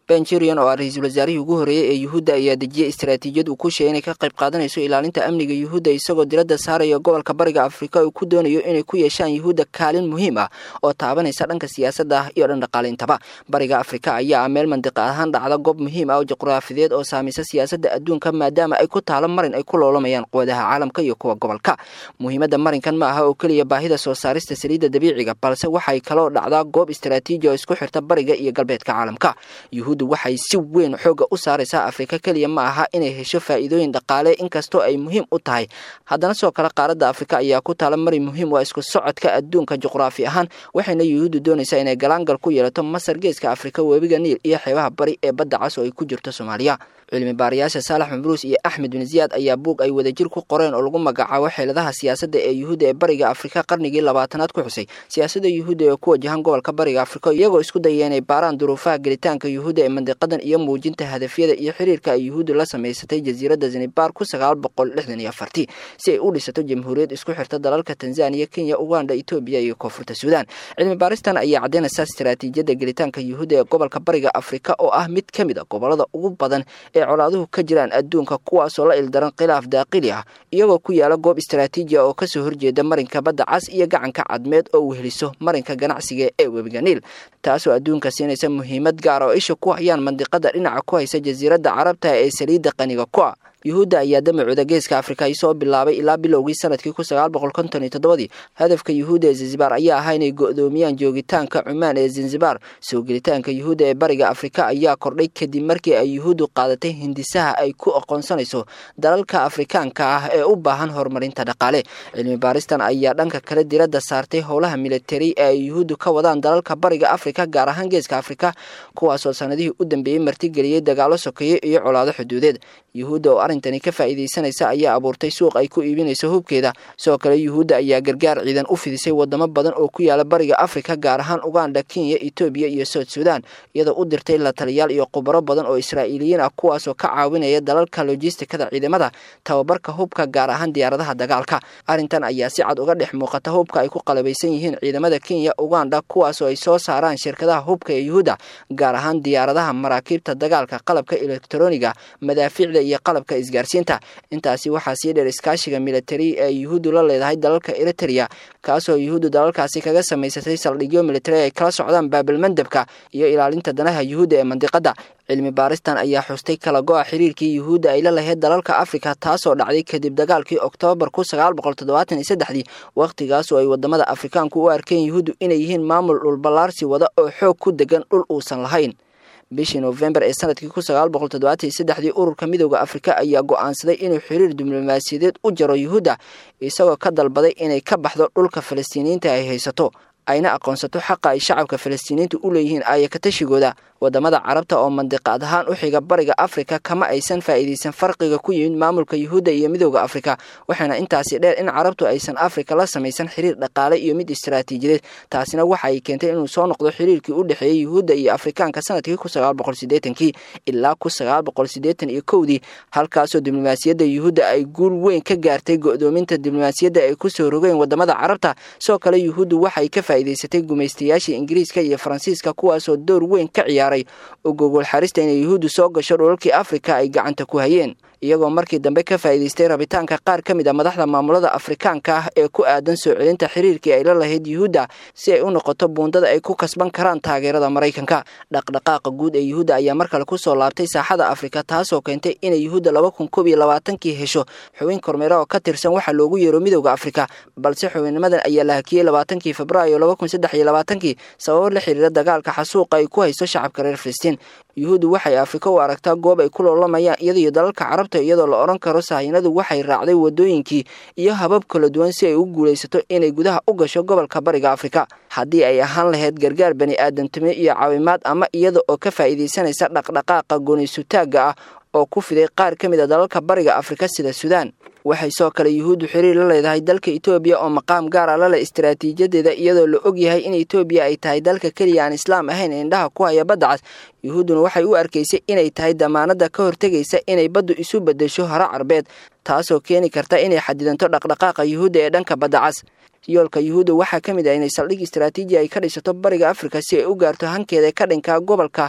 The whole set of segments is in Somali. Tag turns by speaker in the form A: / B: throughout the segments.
A: benjurian oo ah ra-iisul wasaarihii ugu horreeyey ee yuhuudda ayaa dejiyey istaraatiijiyad uu ku sheegay inay ka qayb qaadanayso ilaalinta amniga yuhuudda isagoo diradda saaraya gobolka bariga afrika uu ku doonayo inay ku yeeshaan yuhuudda kaalin muhiim ah oo taabanaysa dhanka siyaasadda ah iyo dhan dhaqaaleyntaba bariga afrika ayaa ah meel mandiqa ahaan dhacda goob muhiim ah oo juqraafideed oo saamaysa siyaasadda adduunka maadaama ay ku taalo marin ay ku loolamayaan quwadaha caalamka iyo kuwa gobolka muhiimadda marinkan ma aha oo keliya baahida soo saarista saliidda dabiiciga balse waxay kaloo dhacdaa goob istaraatiiji oo isku xirta bariga iyo galbeedka caalamka yuhuuddu waxay si weyn xooga u saaraysaa afrika keliya ma aha inay hesho faa'iidooyin dhaqaale inkastoo ay muhiim u tahay haddana sidoo kale qaaradda afrika ayaa ku taala marin muhiim waa isku socodka adduunka juqraafi ahaan waxayna yuhuuddu doonaysaa inay galaangal ku yeelato masar geeska afrika webiga niil iyo xeebaha bari ee badda cas oo ay ku jirto soomaaliya cilmi baarayaasha saalax mabruus iyo axmed bin ziyaad ayaa buug ay wadajir ku qoreen oo lagu magacaabo xeeladaha siyaasadda ee yuhuudda ee bariga afrika qarnigii labaatanaad ku xusay siyaasadda yuhuudda ee ku wajahan gobolka bariga afrika iyagoo isku daya inay baaraan duruufaha gelitaanka yuhuudda ee mandiqadan iyo muujinta hadafyada iyo xiriirka ay yuhuuddu la samaysatay jasiiradda zanibar ku sagaal boqol lixdan iyo afartii si ay u dhisato jamhuuriyad isku xirta dalalka tanzaniya kenya uganda etoobiya iyo koonfurta suudaan cilmi baaristan ayaa caddaynaysa istaraatiijiyadda gelitaanka yuhuudda ee gobolka bariga afrika oo ah mid ka mid a gobolada ugu badan ee colaaduhu ka jiraan adduunka kuwaasoo la ildaran khilaaf daaqili ah iyagoo ku yaala goob istaraatiiji ah oo kasoo horjeeda marinka badda cas iyo gacanka cadmeed oo weheliso marinka ganacsiga ee webiga niil taasoo adduunka siinaysa muhiimad gaar oo isha ku hayaan mandiqada dhinaca ku haysa jasiiradda carabta ee saliidda qaniga ku ah yuhuudda ayaa damacooda geeska afrika ay soo bilaabay ilaa bilowgii sanadkii kun sagaal boqol konton iyo toddobadii hadafka yuhuudda ee zanzibar ayaa ahaa inay go'doomiyaan joogitaanka cumaan ee zanzibar soo gelitaanka yuhuudda ee bariga afrika ayaa kordhay kadib markii ay yuhuuddu qaadatay hindisaha ay ku aqoonsanayso dalalka afrikaanka ah ee u baahan horumarinta dhaqaale cilmi baaristan ayaa dhanka kale diradda saartay howlaha militari ee ay yuhuuddu ka wadaan dalalka bariga afrika gaar ahaan geeska afrika kuwaasoo sanadihii u dambeeyey martigeliyey dagaalo sokeeye iyo colaado xuduudeed yuhuudda oo arrintani ka faa'iidaysanaysa ayaa abuurtay suuq ay ku iibinayso hubkeeda sidoo kale yuhuudda ayaa gargaar ciidan u fidisay wadamo badan oo ku yaala bariga afrika gaar ahaan uganda kenya etoobiya iyo south sudan iyadoo u dirtay la taliyaal iyo khubaro badan oo israa'iiliyiin ah kuwaasoo ka caawinaya dalalka lojistikada ciidamada tababarka hubka gaar ahaan diyaaradaha dagaalka arrintan ayaa si cad uga dhex muuqata hubka ay ku qalabaysan yihiin ciidamada kenya uganda kuwaasoo ay soo saaraan shirkadaha hubka ee yuhuudda gaar ahaan diyaaradaha maraakiibta dagaalka qalabka elektroniga madaafiicda iyo qalabka isgaarsiinta intaasi waxaa sii dheer iskaashiga militari ee yuhuuddu la leedahay dalalka eritrea kaasoo yuhuuddu dalalkaasi kaga samaysatay saldhigyo militari ay kala socdaan baabilmandabka iyo ilaalinta danaha yuhuudda ee mandiqadda cilmi baaristan ayaa xustay kala go-a xiriirkii yuhuudda ay la lahayd dalalka afrika taasoo dhacday kadib dagaalkii oktoobar kun sagaal boqol toddobaatan iyo saddexdii wakhtigaasoo ay wadamada afrikaanku u arkeen yuhuuddu inay yihiin maamul dhulballaarsi wada oo xoog ku degan dhul uusan lahayn bishii noofembar ee sanadkii kun sagaal boqol toddobaatan iyo saddexdii ururka midooda afrika ayaa go'aansaday inuu xiriir diblomaasiyadeed u jaro yuhuudda isagoo ka dalbaday inay ka baxdo dhulka falastiiniyiinta ay haysato ayna aqoonsato xaqa ay shacabka falastiiniyiinta u leeyihiin aayakatashigooda wadamada carabta oo mandiqaad ahaan u xiga bariga afrika kama aysan faa'iidaysan farqiga ku yimid maamulka yuhuudda iyo midooda afrika waxaana intaasi dheer in carabtu aysan afrika la samaysan xiriir dhaqaale iyo mid istaraatiijiyadeed taasina waxa ay keentay inuu soo noqdo xiriirkii u dhexeeyey yuhuudda iyo afrikaanka sanadkii kun sagaal boqol sideetankii ilaa kun sagaal boqol sideetan iyo kowdii halkaasoo diblomaasiyadda yuhuudda ay guul weyn ka gaartay go'doominta diblomaasiyadda ay kusoo rogeen wadamada carabta sidoo kale yuhuuddu waxay ka faa'iidaysatay gumaystayaashii ingiriiska iyo faransiiska kuwaasoo door weyn ka ciyaar oo gogol xarista inay yuhuuddu soo gasho dhulalkii afrika ay gacanta ku hayeen iyagoo markii dambe ka faa'iidaystay rabitaanka qaar ka mid a madaxda maamulada afrikaanka ah ee ku aadan soo celinta xiriirkii ay la lahayd yuhuudda si ay u noqoto buundada ay ku kasban karaan taageerada maraykanka dhaqdhaqaaqa guud ee yuhuudda ayaa mar kale kusoo laabtay saaxada afrika taasoo keentay inay yuhuudda laba kun koob iyo labaatankii hesho xubin kormeera oo ka tirsan waxa loogu yeero midowda afrika balse xubinnimadan ayaa la hakiyey labaatankii febraayo laba kun saddex iyo labaatankii sababo la xiriira dagaalka xasuuqa ay ku hayso shacabka reer filistiin yuhuuddu waxay afrika u aragtaa goob ay ku loolamayaan iyadaiyo dalalka carabta iyadoo la odhan karo sahayanadu waxay raacday wadooyinkii iyo habab kala duwan si ay u guulaysato inay gudaha u gasho gobolka bariga afrika haddii ay ahaan lahayd gargaar bani aadamtimo iyo caawimaad ama iyada oo ka faa'iidaysanaysa dhaqdhaqaaqa gooniysutaagga ah oo ku fiday qaar ka mid a dalalka bariga afrika sida suudaan waxay soo kale yuhuuddu xiriir la leedahay dalka etoobiya oo maqaam gaara la leh istaraatiijiyadeeda iyadoo la og yahay in etoobiya ay tahay dalka keliya aan islaam ahayn ee indhaha ku haya badda cas yuhuudduna waxay u arkaysay inay tahay damaanadda ka hortegaysa inay baddu isu beddesho hore carbeed taasoo keeni karta inay xadidanto dhaqdhaqaaqa yuhuudda ee dhanka badda cas yoolka yuhuudda waxaa ka mid ah inay saldhig istaraatiiji ay ka dhisato bariga afrika si ay u gaarto hankeeda ka dhinkaa gobolka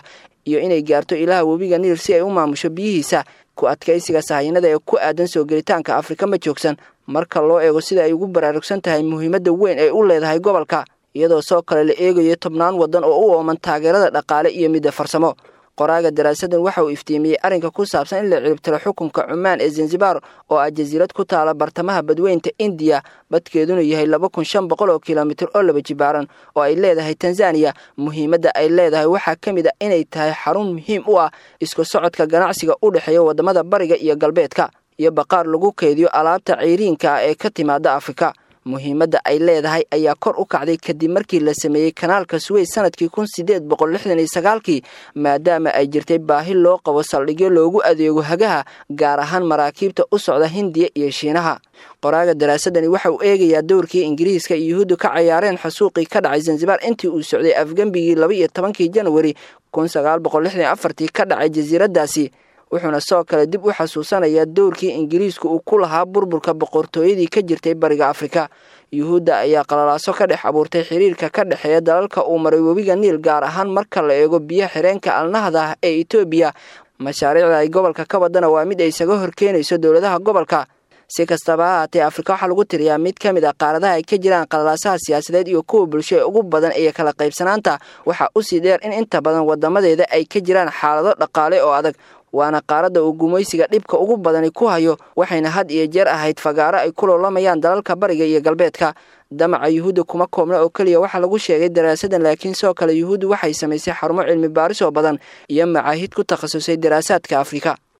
A: iyo inay gaarto ilaha webiga niil si ay u maamusho biyihiisa ku adkaysiga sahayanada ee ku aadan soo gelitaanka afrika ma joogsan marka loo eego sida ay ugu baraarugsan tahay muhiimadda weyn ee u leedahay gobolka iyadoo soo kale la eegayo tobnaan waddan oo u ooman taageerada dhaqaale iyo midda farsamo qoraaga daraasadan waxa uu iftiimiyey arrinka ku saabsan in la ciribtiro xukunka cumaan ee zanzibar oo ah jasiirad ku taala bartamaha badweynta indiya badkeeduna yahay laba kun shan boqol oo kilomitir oo laba jibaaran oo ay leedahay tanzaniya muhiimadda ay leedahay waxaa ka mid a inay tahay xarun muhiim u ah isku socodka ganacsiga u dhexeeya waddamada bariga iyo galbeedka iyo baqaar lagu keydiyo alaabta ceyriinka ah ee ka timaada afrika muhiimadda ay leedahay ayaa kor u kacday kadib markii la sameeyey kanaalka suweys sanadkii kun sideed boqol lixdan iyo sagaalkii maadaama ay jirtay baahi loo qabo saldhigyo loogu adeego hagaha gaar ahaan maraakiibta u socda hindiya iyo shiinaha qoraaga daraasadani waxa uu eegayaa dowrkii ingiriiska iyo yuhuuddu ka cayaareen xasuuqii ka dhacay zanzibar intii uu socday afgembigii laba iyo tobankii janwari kun sagaal boqol lixdan iyo afartii ka dhacay jasiiraddaasi wuxuuna soo kale dib u xasuusanayaa dowrkii ingiriisku uu ku lahaa burburka boqortooyadii ka jirtay bariga afrika yuhuudda ayaa qalalaaso ka dhex abuurtay xiriirka ka dhexeeya dalalka uu maray webiga niil gaar ahaan marka la eego biyo xireenka alnahda ah ee etoobiya mashaariicda ay gobolka ka wadana waa mid ay isaga horkeenayso dowladaha gobolka si kastaba ha haatee afrika waxaa lagu tiriyaa mid ka mid a qaaradaha ay ka jiraan qalalaasaha siyaasadeed iyo kuwa bulsho ee ugu badan iyo kala qaybsanaanta waxaa usii dheer in inta badan wadamadeeda ay ka jiraan xaalado dhaqaale oo adag waana qaaradda uu gumaysiga dhibka ugu badani ku hayo waxayna had iyo jeer ahayd fagaaro ay ku loolamayaan dalalka bariga iyo galbeedka damaca yuhuudda kuma koobna oo keliya waxaa lagu sheegay daraasadan laakiin sidoo kale yuhuuddu waxay samaysay xarumo cilmi baaris oo badan iyo macaahid ku takhasusay daraasaadka afrika